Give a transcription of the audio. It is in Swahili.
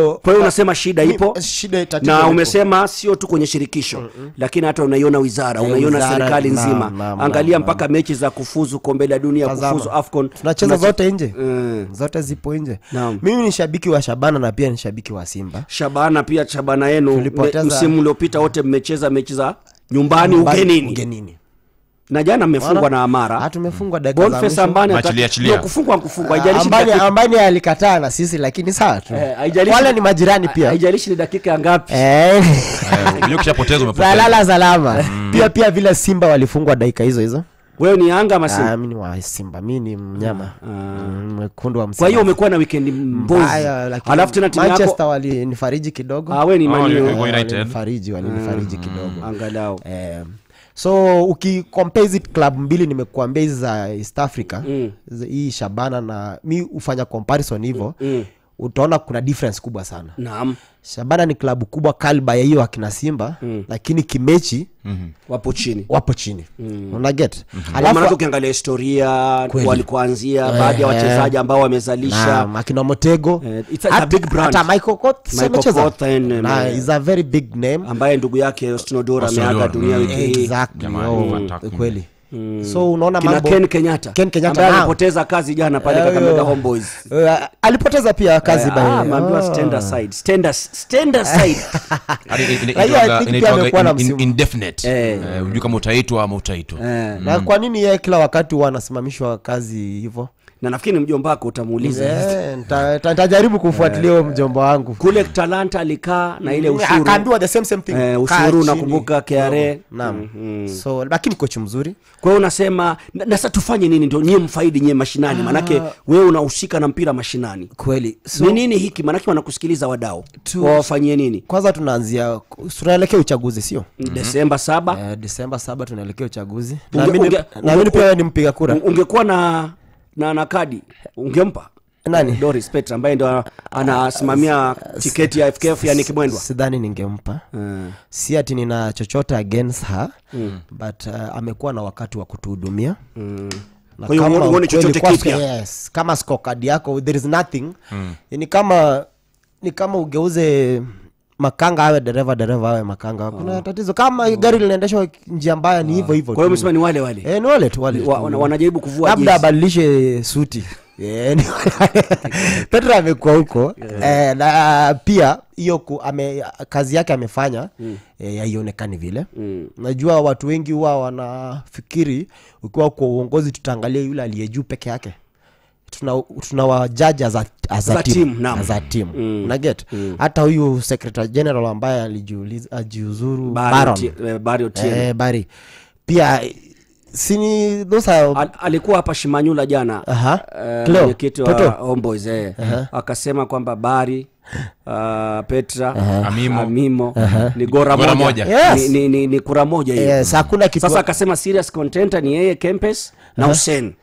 so kwa hiyo unasema shida mi- ipo shida tatizo na lipo. umesema sio tu kwenye shirikisho lakini hata unaiona wizara Eh, unaiona wizara, serikali naam, nzima naam, angalia naam, mpaka mechi za kufuzu kombe la dunia Tazama. kufuzu afcon tunacheza Tunache- zote nje Mm. zote zipo nje Naam. mimi ni shabiki wa shabana na pia ni shabiki wa simba shabana pia shabana yenu Tulipoteza- me- msimu uliopita wote mmecheza mechi za nyumbani ugenini ugenini na jana mmefungwa Wana- na amara Ah, tumefungwa dakika za Boniface mwisho. ambani ata- Achilia, achilia. Ndio, kufungwa kufungwa Ah, haijalishi ambani, dakika- ambani alikataa na sisi lakini sawa tu eh, haijalishi- wale ni majirani pia haijalishi ni dakika ya ngapi Eh, Eh, unajua ukishapoteza umepoteza salala salama pia pia vile simba walifungwa dakika hizo hizo wewe ni yanga ama Simba? Ah, mi ni wa simba mi ni mnyama Mm, mwekundu wa kwa hiyo Msimbazi. umekuwa na wikendi mbovu Mbaya, lakini alafu tena timu manchester yako walinifariji kidogo Ah, we ni Oh, Man U. ni- Go United. walinifariji walinifariji kidogo angalau Eh, so ukikompea hizi club mbili nimekuambia hizi za east africa Mm. zi- hii shabana na mi hufanya comparison hivyo Mm. utaona kuna difference kubwa sana naam shabana ni klabu kubwa kalba ya hiyo akina simba lakini kimechi wapo chini wapo chini mm. unaget Alafu, maanake ukiangalia historia Kweli. walikuanzia baadhi ya Eh, wachezaji ambao wamezalisha akina motego Eh, it's a- it's a big brand. hata michael Kott si Michael amecheza? Kott and, um, Na, is a very big name ambaye ndugu yake Ostinodora Ostinodora, ameaga dunia mm. wiki hii exactly Jamani, oh, fantastic. kweli so unaona kina mambo ken kenyatta Ken Kenyatta, ambaye naam. alipoteza kazi jana pale Eh, kakamega yo. homeboys Eh, alipoteza pia kazi Eh, by- ah, ameambiwa Oh. stand aside stand as- stand aside Hadi ina- ina- Raia, I inaitwaga- think pia inaitwaga amekuwa na in- in- msimu. indefinite. Eh. Eh, hujui kama utaitwa ama utaitwa Eh, na kwa nini yeye kila wakati huwa anasimamishwa kazi hivyo na nafikiri ni mjomba wako utamuuliza Eh, nita- nita- nitajaribu kufuatilia huyo mjomba wangu kule talanta alikaa na ile ushuru akaambiwa the same same thing eh, Kaa ushuru chini. nakumbuka KRA naam so lakini kochi mzuri kwa hiyo unasema na na sasa tufanye nini ndio nyie mfaidi nyie mashinani manake wewe unahusika na mpira mashinani kweli ni nini hiki manake wanakusikiliza wadau Tu- wawafanyie nini kwanza tunaanzia tunaelekea uchaguzi sio desemba saba Eh, disemba saba tunaelekea uchaguzi Unge- naamini unge- naamini unge- pia wewe ni mpiga kura Un- ungekuwa na na na kadi ungempa Nani? doris petra ambaye ndo ana- anasimamia tiketi ya fkf yani kimwendwa sidhani ningempa Mm. si ati nina chochote against her but uh, amekuwa na wakati wa kutuhudumia Na Kwa hiyo kama huoni- huoni ukweli chochote kwa- kipya? yes, kama skokadi yako there is nothing ni kama ni kama ugeuze makanga awe dereva dereva awe makanga kuna tatizo kama gari linaendeshwa njia mbaya ni hivyo hivyo kwa hiyo tu. umesema ni wale wale Eh, ni wale tu wale tu. Wa- wana- wanajaribu kuvua labda jezi. abadilishe suti Eh, ni- petro amekuwa huko eh, na pia hiyo ku- ame, kazi yake amefanya eh, haionekani vile najua watu wengi huwa wanafikiri ukiwa kwa uongozi tutaangalia yule aliye juu peke yake tuna, tuna wajaji as a, as a As a team, team, naam. as a team. unaget hata huyu secretary general ambaye alijiuliza- ajiuzuru Barry Baron. Otie- eh, Barry Otieno. Eh, bari pia sini those are Al- alikuwa hapa shimanyula jana Aha. eh, Cleo, mwenyekiti wa Toto. homeboys eh. akasema kwamba bari uh, petra Amimo. amimo ni gora Gora moja, moja. Yes. Ni, ni, ni, ni kura moja hiyo yes, hakuna kitu sasa akasema serious contenter ni yeye kempes na hussein